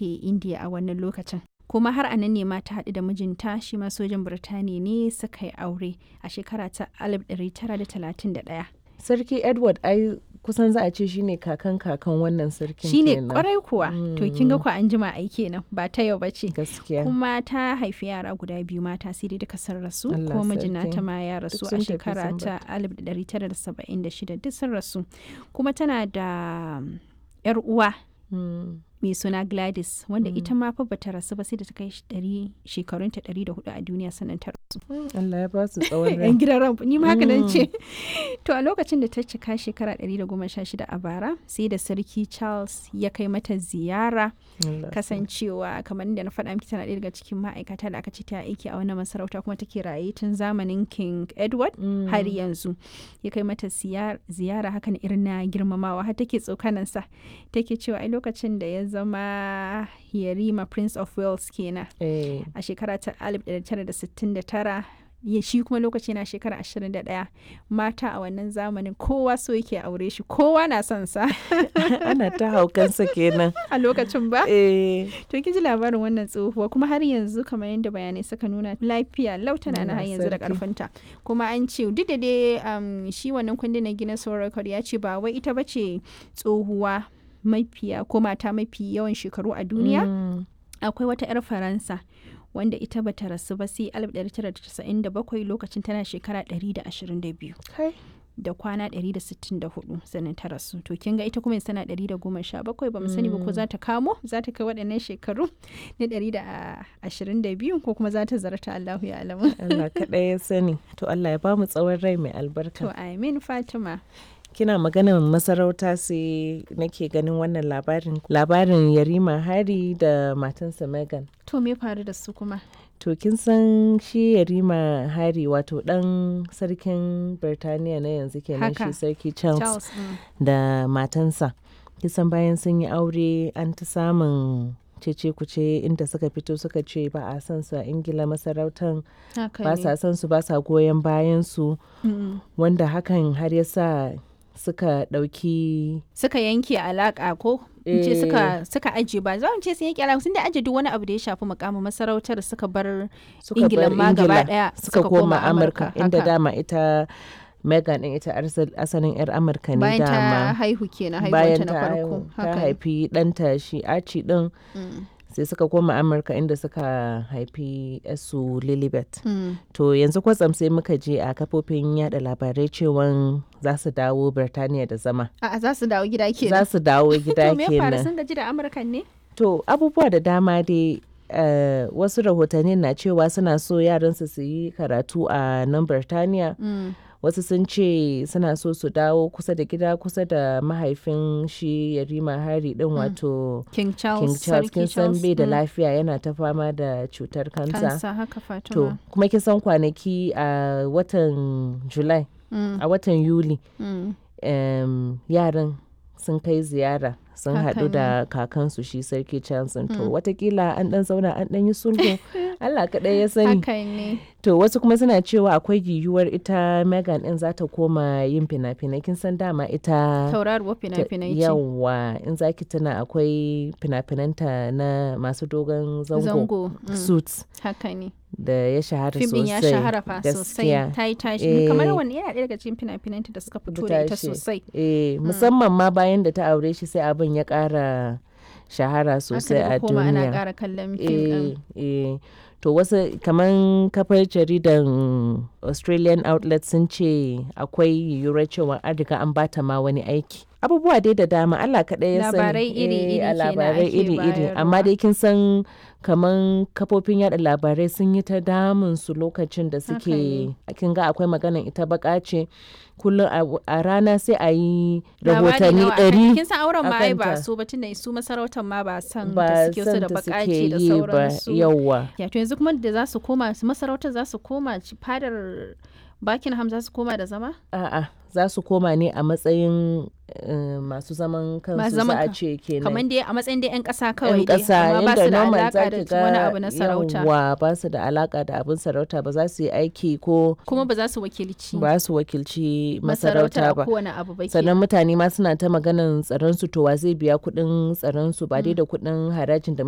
take indiya a wannan lokacin kuma har a nan ne ma ta haɗu da mijinta shi ma sojan birtaniya ne suka yi aure a shekara ta 1931 sarki edward ai kusan za a ce shine kakan kakan wannan sarkin shine kenan. kwarai kuwa to kin ga ku an jima ai kenan ba ta yau bace gaskiya kuma ta haifi yara guda biyu mata sai dai duka sun rasu Allah kuma mijina sarki. ta ma ya rasu Duk a sun tafi shekara sun ta 1976 duk sun rasu kuma tana da um, yar uwa Mm. mai suna Gladys wanda ita ma fa bata rasu ba sai da ta kai shi ɗari- shekarunta 104 a duniya sannan ta rasu. Allah ya ba su tsawon rai Yan gidan ran ni ma haka nan ce. To a lokacin da ta cika shekara 116 a bara sai da sarki Charles ya kai mata ziyara Allah kasancewa kamar da na faɗa miki tana ɗaya daga cikin ma'aikata da aka ce ta aiki a wannan masarauta kuma take raye tun zamanin King Edward Mm. har yanzu ya kai mata ziyar- ziyara hakan irin na girmamawa har take tsokanansa take cewa ai lokacin da ya zama yarima prince of wales kenan Eh, a shekara ta 1969 ya shi kuma lokaci na shekara 21 mata a wannan zamanin kowa so yake aure shi kowa na son sa ana ta haukansa kenan a lokacin ba eh to kin ji labarin wannan tsohuwa kuma har yanzu kamar yadda bayanai suka nuna lafiya lautana na har Allah yanzu da sarki. karfinta kuma an ce duk da dai um, shi wannan kundin na Guinness World Record ya ce ba wai ita bace tsohuwa mafiya ko mata mafi yawan shekaru a duniya Mm. akwai wata 'yar faransa wanda ita bata rasu ba sai 1997 lokacin tana shekara 122 Kai. da kwana 164 sannan ta rasu to kin ga ita kuma yanzu tana 117 ba mu sani ba ko za ta kamo za ta kai waɗannan shekaru na 122 ko kuma za ta zarta Allahu ya alamu Allah kaɗai ya sani to Allah ya ba mu tsawon rai mai albarka to amin Fatima kina maganar masarauta sai nake ganin wannan labarin labarin yarima hari da matansa megan to me faru da su kuma to kin san shi yarima hari wato dan sarkin birtaniya na yanzu kenan Haka. shi sarki charles, Charles mm. da matansa kisan bayan sun yi aure an ta samun cece kuce inda suka fito suka ce ba a san su a ingila masarautan haka ba ne sa san su ba sa goyon bayan su Mm. wanda hakan har ya sa suka ɗauki suka yanke alaka ko in ce Eh. suka suka aje ba za mu ce sun yanke alaka sun da aje duk wani abu da ya shafi mukamin masarautar suka bar suka Ingila bar ma gaba Ingila ɗaya suka, koma amurka inda haka. dama ita megan din ita arsal- asalin yar amurka ne bayan ta dama haihu kenan bayan haihuwanta na ta farko haihu ta haka ne. haifi ɗanta shi aci din Mm. sai suka koma amurka inda suka haifi su lilibet Mm. to yanzu kwatsam sai muka je a kafofin yada labarai cewan za su dawo birtaniya da zama A'a za su dawo gida za kenan su dawo gida to me ya faru kenan sun gaji da amurkan ne To abubuwa da dama dai eh, wasu rahotanni na cewa suna so yaransu su yi karatu a nan Birtaniya. Mm. Wasu sun ce suna so su dawo kusa da gida kusa da mahaifin shi Yarima Hari din wato King Charles King Charles Sarki kin san Charles, bai da mm. lafiya yana ta fama da cutar kansa. kansa haka Fatima To kuma kin san kwanaki a watan July Mm. a watan Yuli Mm. em, yaran sun kai ziyara sun Haka haɗu da kakansu shi sarki Charles to watakila an ɗan zauna an ɗan yi sulhu Allah kaɗai ya sani haka ne to wasu kuma suna cewa akwai yiwuwar ita Megan ɗin za ta koma yin fina-finai kin san dama ita tauraruwar ta- fina-finai ce yawa in zaki tuna akwai fina-finanta na masu dogon zango, zango mm. suits haka ne da ya shahara fim din sosai ya shahara fa sosai gaskiya. ta yi tashi Eh. kamar wani yana ɗaya daga cikin fina-finanta da suka fito da ita tashi. sosai Eh, musamman ma bayan da ta aure shi sai abin ya ƙara shahara sosai aka a daga koma ana duniya. ƙara kallon fim ɗin Eh, eh. To wasu kaman kafar jaridan Australian outlet sun ce akwai yiwuwar cewa an riga an bata ma wani aiki. Abubuwa dai da dama Allah kaɗai ya sani. Labarai iri-iri Eh, a kenan labarai ake iri-iri. Amma bayarwa. dai kin san kaman kafofin yada labarai sun yi ta damun su lokacin da suke ne. kin ga akwai maganan ita baka ce kullum a- a rana sai a yi Labari rahotanni nawa akan- ɗari kin san auren ma ai ba akanta. su ba tunda su masarautar ma ba san da ba suke su san da ta bakaci suke da yi ba sauransu yawwa. ya to yanzu kuma da za su koma su masarautar za su koma ci- fadar Buckingham za su koma da zama A'a, za su koma ne a matsayin eh, masu zaman kansu Masu za zaman a ka- ce kenan. kamar dai a matsayin dai 'yan ƙasa kawai yan dai ƙasa amma ba yadda su da normal alaka za da ki ga wani abu na sarauta yawwa ba su da alaka da abin sarauta ba za su yi aiki ko kuma ba za su wakilci ba su wakilci masarautar masarauta a ba. kowane abu ba sannan kenan. mutane ma suna ta maganan tsaron su to wa zai biya kuɗin tsaron su ba dai da kuɗin harajin da